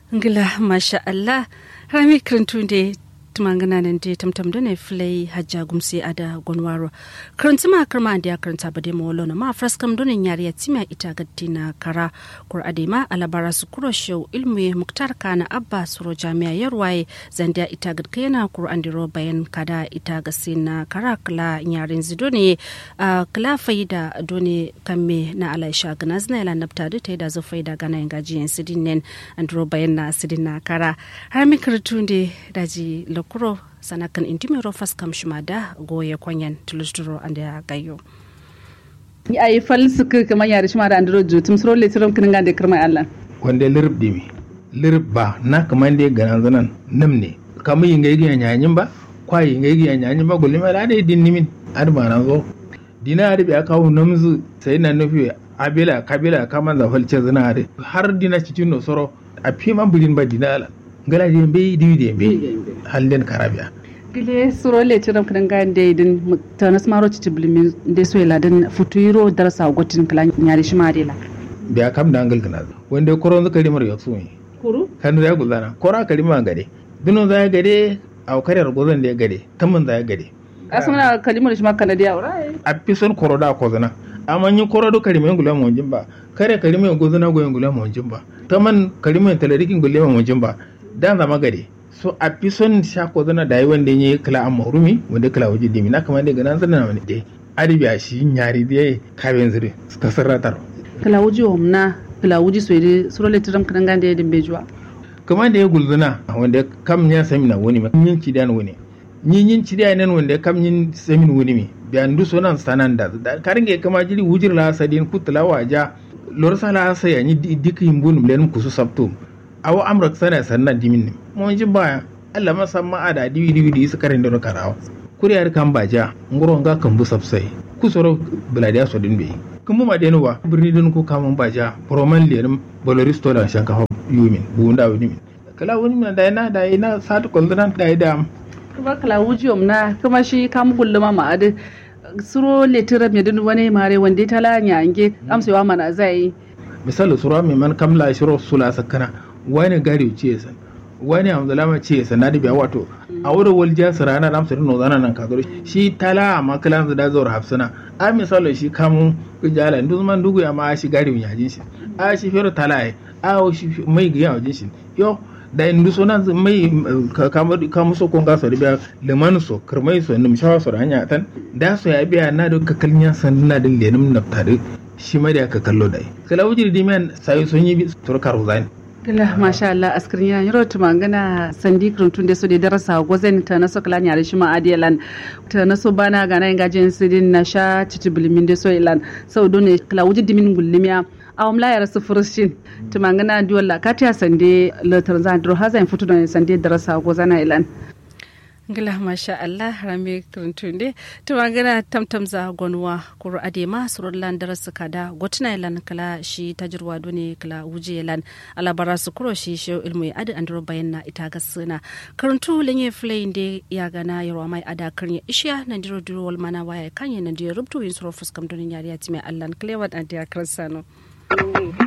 ngila masha Allah rami krintunde tumangana nan de tamtam done flay hajja gumsi ada gonwaro karanta ma karma da karanta bade mo lona ma fraskam done nyari ya tima ita gadina kara kur adema alabara su kuro show ilmu muktar kana abba suro jami'a yarwaye zandia ita gad kayana kur andiro bayan kada ita gasina kara kala nyarin zidone uh, kala faida done kamme na alaisha ganazna ila nabta da ta da zo faida gana ngaji sidin nen andiro bayan na sidin na kara har mi kartunde daji lokuro sanakan intimiro faskam shumada goye kwanyan tulusturo ande ya gayo ni ay fal suk kama yar shima da andro jutum sro le tiram kin ngande kirma Allah wande lirb dimi lirb ba na kamande ganan zanan namne kama yinga yigi nyanyin ba kwa yinga yigi nyanyin ba gulli ma da din nimin ar ba nan zo dina da biya kawo namzu sai na nufi abila kabila kaman za falce zina har dina cikin no soro a fi man bulin ba dina ala ngala di be di di be hallen karabia gile suro le tiram kin ngande din tanas maro ci tiblimi de so ila din futuro darasa gotin kala nyari shima de la biya kam da angal kana wanda koron zaka rimar yaksu ne kuru kan ya gulana kora kalima gade dino za ya gade a karyar gozan da ya gade tamman za ya gade asuna kalimar shima kana da yaura a fi son koro da kozana amma yin koro do kalima ngula mo jimba kare kalima gozana go ngula mo jimba taman kalima talarikin ngula mo jimba dan zama gade so a fi son sha kozana da yi wanda ya kala amma rumi wanda kala waje dimi na kamar daga nan zana wani dai adibi a shi nyari da kaben zire suka sarratar kala wuji omna kala wuji so ide suro le tiram kin ngande din bejuwa kamar da ya gulzuna wanda kam ya sami na wani ma yin ci dan wani yin yin ci dan nan wanda kam yin sami wani mi biyan du sonan sanan da karin ga kama jiri wujir la sadin kutla waja lor sala sa ya ni dik yimbun len kusu sabto awo amrak sana sannan dimin ne mun ji baya Allah ma san ma ada diwi diwi di su karin da karawa kuriyar kan baja ngoro nga kan bu sabsai kusoro buladiya so din be kuma ma denu ba birni din ko kamun baja proman lerim boloristo da shankafa yumin bunda wani min kala wani min da ina da ina satu kullunan da ida kuma kala wuji omna kuma shi kam gulluma ma ade suro le tiram ya din wani mare wanda ta la nya ange amsewa mana zai misali sura mai man kamla shiro sula sakana wani gari ce san wani amzalama ce san da biya wato a wurin waljiya su rana da amsar nozana nan kagaro shi tala a makalan da zuwa hafsana a misali shi kamun kujala duk man dugu ya ma shi gari ya jin shi a shi fero tala ai a shi mai ga ya jin shi yo da indu so nan mai kamu so kon gaso da biya liman so kirmai so nim shawa so hanya tan da so ya biya na da kakalnya sanna da lenim naftare shi ma da ka kallo dai kala wujiri dimen sai son yi turkar zani Kila masha Allah askirin ya yaro tuma gana sandi kirantun da su da darasa gwazen ta na so kala nyare shi ma adiyalan ta na so bana gana yin gajin sidin na sha cici bilimin da so ilan sau don ne kala wuji dimin gullimiya a wamla yara su furushin tuma gana diwala katiya sande latar zan duro hazan fito da sande darasa gwazana ilan. ngila masha Allah rame kirtunde to magana tamtam za gonwa kuru adema surullan darasu kada gotuna lan kala shi tajirwa done kala wuje lan alabara su kuro shi shi ilmu adi andro bayanna ita gasuna karuntu lenye flayin de ya gana yarwa mai ada karnya ishiya na diro diro wal mana waya kanye na diro rubtu yin suro fuskam donin yariya time Allah klewat and ya karsano